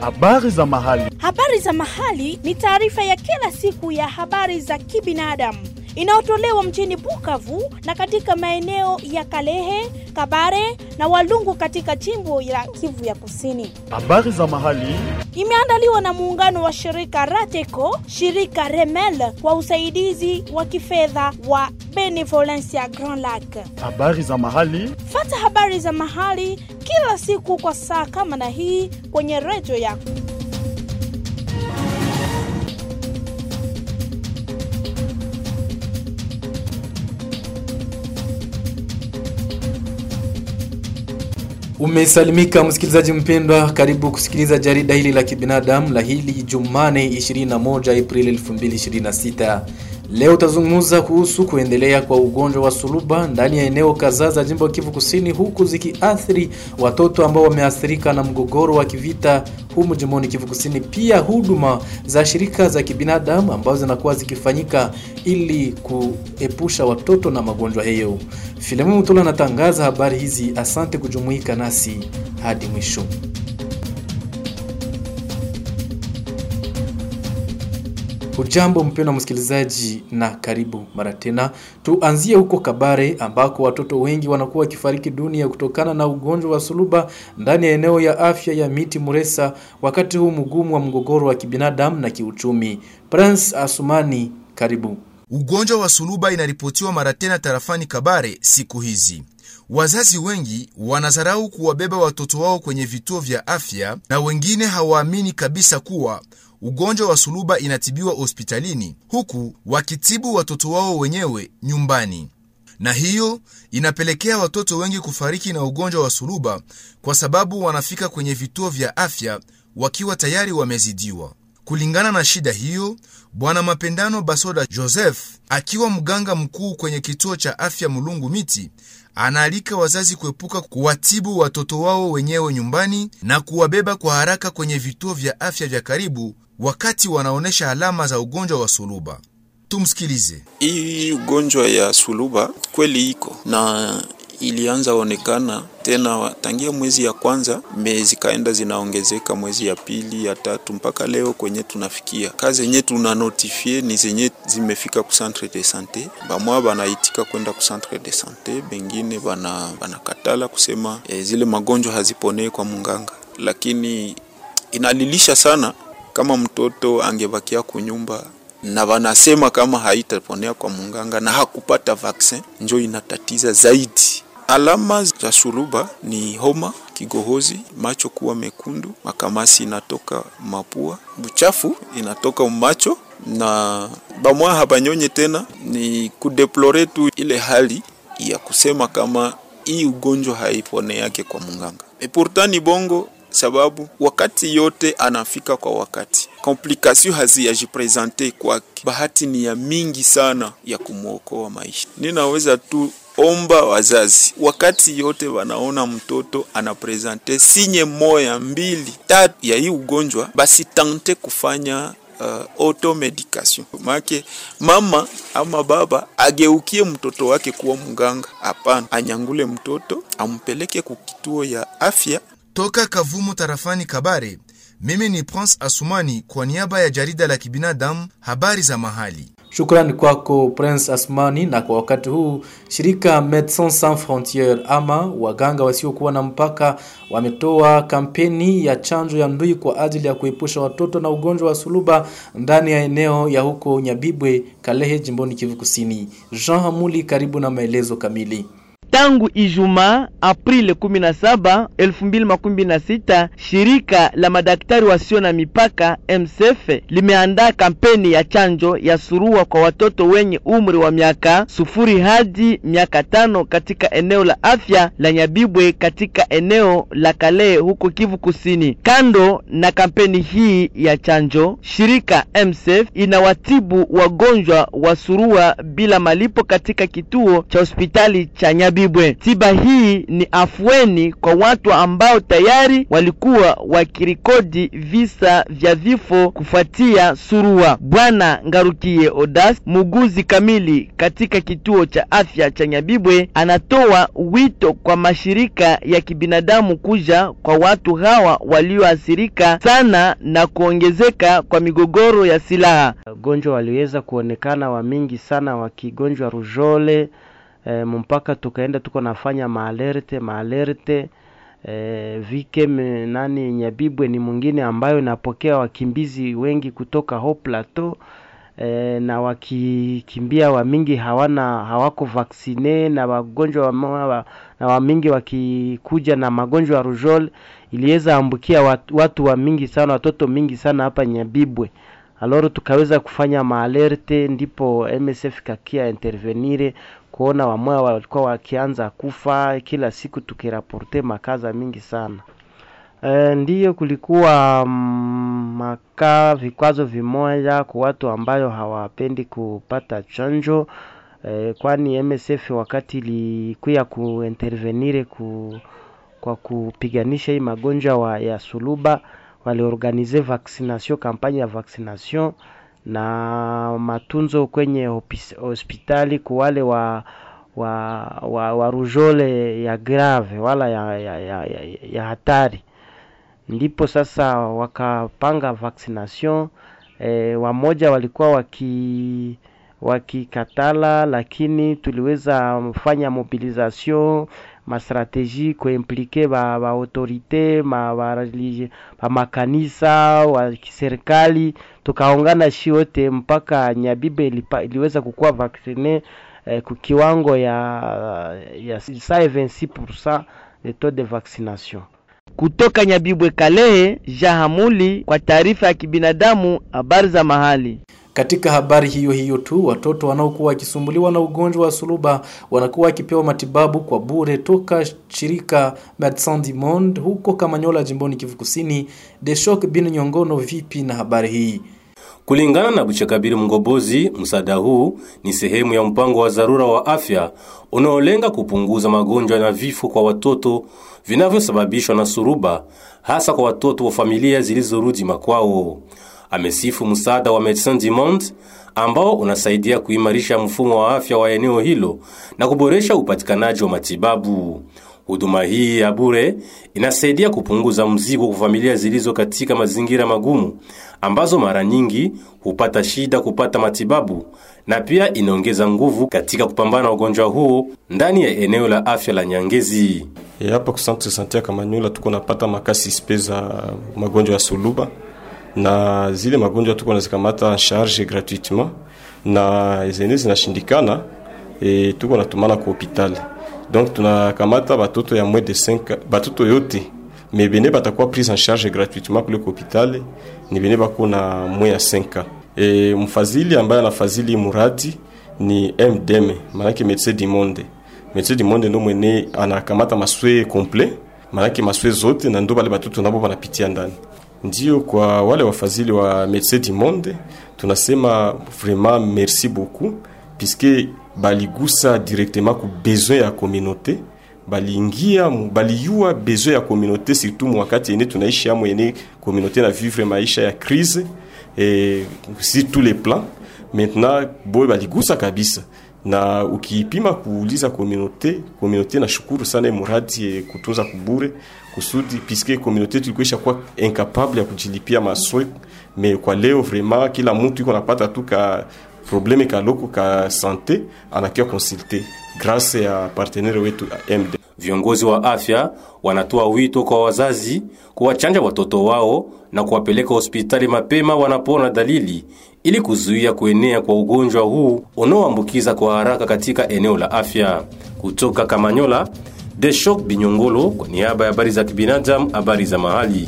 Habari za mahali. Habari za mahali ni taarifa ya kila siku ya habari za kibinadamu inayotolewa mjini Bukavu na katika maeneo ya Kalehe, Kabare na Walungu katika jimbo la Kivu ya Kusini. Habari za mahali. Imeandaliwa na muungano wa shirika Rateco, shirika Remel kwa usaidizi wa kifedha wa Benevolencia Grand Lac. Habari za mahali. Fata habari za mahali kila siku kwa saa kama na hii kwenye redio yako. Umesalimika msikilizaji mpendwa, karibu kusikiliza jarida hili la kibinadamu la hili Jumane 21 Aprili 2026. Leo utazungumza kuhusu kuendelea kwa ugonjwa wa suluba ndani ya eneo kadhaa za jimbo la Kivu Kusini, huku zikiathiri watoto ambao wameathirika na mgogoro wa kivita humu jimboni Kivu Kusini. Pia huduma za shirika za kibinadamu ambazo zinakuwa zikifanyika ili kuepusha watoto na magonjwa hayo. Filemon Mutula anatangaza habari hizi. Asante kujumuika nasi hadi mwisho. Ujambo mpendwa msikilizaji, na karibu mara tena. Tuanzie huko Kabare ambako watoto wengi wanakuwa wakifariki dunia kutokana na ugonjwa wa suluba ndani ya eneo ya afya ya Miti Muresa, wakati huu mgumu wa mgogoro wa kibinadamu na kiuchumi. Prince Asumani, karibu. Ugonjwa wa suluba inaripotiwa mara tena tarafani Kabare siku hizi. Wazazi wengi wanadharau kuwabeba watoto wao kwenye vituo vya afya na wengine hawaamini kabisa kuwa ugonjwa wa suluba inatibiwa hospitalini huku wakitibu watoto wao wenyewe nyumbani, na hiyo inapelekea watoto wengi kufariki na ugonjwa wa suluba kwa sababu wanafika kwenye vituo vya afya wakiwa tayari wamezidiwa. Kulingana na shida hiyo, Bwana Mapendano Basoda Joseph akiwa mganga mkuu kwenye kituo cha afya Mulungu Miti anaalika wazazi kuepuka kuwatibu watoto wao wenyewe nyumbani na kuwabeba kwa haraka kwenye vituo vya afya vya karibu wakati wanaonyesha alama za ugonjwa wa suluba. Tumsikilize. Hii ugonjwa ya suluba kweli iko na ilianza onekana tena tangia mwezi ya kwanza, zikaenda zinaongezeka mwezi ya pili, ya tatu mpaka leo kwenye tunafikia. Kazi zenye tuna notifie ni zenye zimefika ku centre de sante, bamwa banaitika kwenda ku centre de sante, bengine bana banakatala kusema e, zile magonjwa haziponee kwa munganga, lakini inalilisha sana kama mtoto angebakia kunyumba na wanasema kama haitaponea kwa munganga na hakupata vaksin, njo inatatiza zaidi. Alama za suluba ni homa, kigohozi, macho kuwa mekundu, makamasi inatoka mapua, buchafu inatoka macho na bamwa habanyonye tena. Ni kudeplore tu ile hali ya kusema kama hii ugonjwa haipone yake kwa munganga. E pourtant ni bongo sababu wakati yote anafika kwa wakati, komplikasio haziyajipresente kwake. Bahati ni ya mingi sana ya kumwokoa maisha. Ninaweza tu omba wazazi wakati yote wanaona mtoto anapresente sinye moya mbili tatu ya hii ugonjwa, basi tante kufanya uh, automedication make mama ama baba ageukie mtoto wake kuwa mganga. Hapana, anyangule mtoto ampeleke kukituo ya afya. Toka Kavumu tarafani Kabare, mimi ni Prince Asumani kwa niaba ya jarida la kibinadamu habari za mahali. Shukrani kwako Prince Asmani. Na kwa wakati huu shirika Medecins Sans Frontieres ama waganga wasiokuwa na mpaka wametoa kampeni ya chanjo ya ndui kwa ajili ya kuepusha watoto na ugonjwa wa suluba ndani ya eneo ya huko Nyabibwe, Kalehe, jimboni Kivu Kusini. Jean Hamuli, karibu na maelezo kamili. Tangu Ijumaa Aprili 17, 2026, shirika la madaktari wasio na mipaka MSF limeandaa kampeni ya chanjo ya surua kwa watoto wenye umri wa miaka sufuri hadi miaka tano katika eneo la afya la Nyabibwe katika eneo la Kale huko Kivu Kusini. Kando na kampeni hii ya chanjo, shirika MSF inawatibu wagonjwa wa surua bila malipo katika kituo cha hospitali cha Nyabibwe. Nyabibwe. Tiba hii ni afueni kwa watu ambao tayari walikuwa wakirikodi visa vya vifo kufuatia surua. Bwana Ngarukie Odas, muuguzi kamili katika kituo cha afya cha Nyabibwe, anatoa wito kwa mashirika ya kibinadamu kuja kwa watu hawa walioathirika sana na kuongezeka kwa migogoro ya silaha. Wagonjwa waliweza kuonekana wa mingi sana wakigonjwa rujole e, mpaka tukaenda tuko nafanya maalerte maalerte e, vikem nani Nyabibwe ni mwingine ambayo inapokea wakimbizi wengi kutoka ho plateau e, na wakikimbia wamingi hawana hawako vaksine na wagonjwa wa, na wamingi wakikuja na magonjwa ya rujol iliweza ambukia watu, watu wa mingi sana watoto mingi sana hapa Nyabibwe. Aloro tukaweza kufanya maalerte, ndipo MSF kakia intervenire kuona wamoya walikuwa wakianza kufa kila siku, tukiraporte makaza mingi sana. E, ndiyo kulikuwa mm, maka vikwazo vimoja kwa watu ambayo hawapendi kupata chanjo e, kwani MSF wakati ilikuya kuintervenire ku, kwa kupiganisha hii magonjwa wa, ya suluba waliorganize vaccination kampanye ya vaccination na matunzo kwenye hopis, hospitali kwa wale wa wa, wa, wa rujole ya grave wala ya, ya, ya, ya, ya hatari ndipo sasa wakapanga vaccination e, wamoja walikuwa waki wakikatala, lakini tuliweza fanya mobilisation mastrategie kuimplike ba, ba autorite ma, ba, religi- ba makanisa wa kiserikali, tukaungana shi wote mpaka Nyabibe ilipa, iliweza kukuwa vaccine eh, ku kiwango ya ya 26% de taux de vaccination. Kutoka Nyabibwe Kalehe, Jahamuli kwa taarifa ya kibinadamu, habari za mahali. Katika habari hiyo hiyo tu, watoto wanaokuwa wakisumbuliwa na ugonjwa wa suluba wanakuwa wakipewa matibabu kwa bure toka shirika Medecins du Monde huko Kamanyola, jimboni Kivu Kusini. Deshok bin Nyongono, vipi na habari hii? Kulingana na Buchakabiri Mgobozi, msaada huu ni sehemu ya mpango wa dharura wa afya unaolenga kupunguza magonjwa na vifo kwa watoto vinavyosababishwa na suruba, hasa kwa watoto wa familia zilizorudi makwao. Amesifu msaada wa Medecins du Monde ambao unasaidia kuimarisha mfumo wa afya wa eneo hilo na kuboresha upatikanaji wa matibabu. Huduma hii ya bure inasaidia kupunguza mzigo kwa familia zilizo katika mazingira magumu ambazo mara nyingi hupata shida kupata matibabu na pia inaongeza nguvu katika kupambana na ugonjwa huo ndani ya eneo la afya la Nyangezi. E, hapa ku centre sante ya Kamanyola tuko napata makasi spe za magonjwa ya suluba na zile magonjwa tuko nazikamata en charge gratuitement na zenye zinashindikana e, tuko natumana ku hopitali donc tunakamata batoto ya moins de 5 batoto yote me bene batakuwa prise en charge gratuitement kule ku hopitali ni bene bako na moins ya 5 ans e, mfadhili ambaye anafadhili muradi ni MDM manake Medecins du Monde Medecins du Monde ndo mwene anakamata maswe complet manake maswe zote na ndo bale batoto nabo banapitia ndani ndio kwa wale wafadhili wa Medecins du Monde tunasema vraiment merci beaucoup puisque baligusa directement ku besoin ya communauté baliingia mu- baliyua besoin ya communauté surtout mu wakati yene tunaishi amo yene communauté na vivre maisha ya crise et sur tous les plans maintenant boy baligusa kabisa na ukipima kuuliza communauté communauté na shukuru sana hii muradi eh, kutunza kubure kusudi puisque communauté tulikuisha kuwa incapable ya kujilipia maswe mais kwa leo vraiment kila mtu iko napata tu ka probleme kaloko ka sante anakia konsulte grâce ya partenaire wetu MD Viongozi wa afya wanatoa wito kwa wazazi kuwachanja watoto wao na kuwapeleka hospitali mapema wanapoona dalili ili kuzuia kuenea kwa ugonjwa huu unaoambukiza kwa haraka katika eneo la afya. Kutoka Kamanyola, Deshok Binyongolo kwa niaba ya habari za kibinadamu, habari za mahali.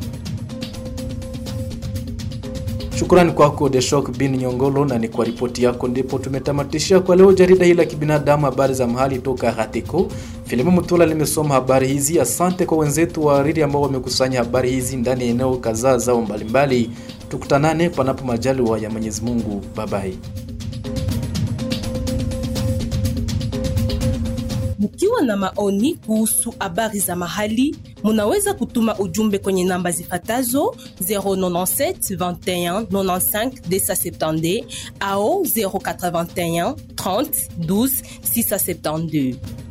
Shukrani kwako Deshok bin Nyongolo, na ni kwa ripoti yako ndipo tumetamatishia kwa leo jarida hili la kibinadamu, habari za mahali toka Hatiko. Filimu Mutula limesoma habari hizi. Asante kwa wenzetu wa Riri ambao wamekusanya habari hizi ndani ya eneo kadhaa zao mbalimbali. Tukutanane panapo majaliwa ya Mwenyezi Mungu. Babai. Mkiwa na maoni kuhusu habari za mahali, munaweza kutuma ujumbe kwenye namba zifatazo 097 21 95 270 au 081 30 12 672.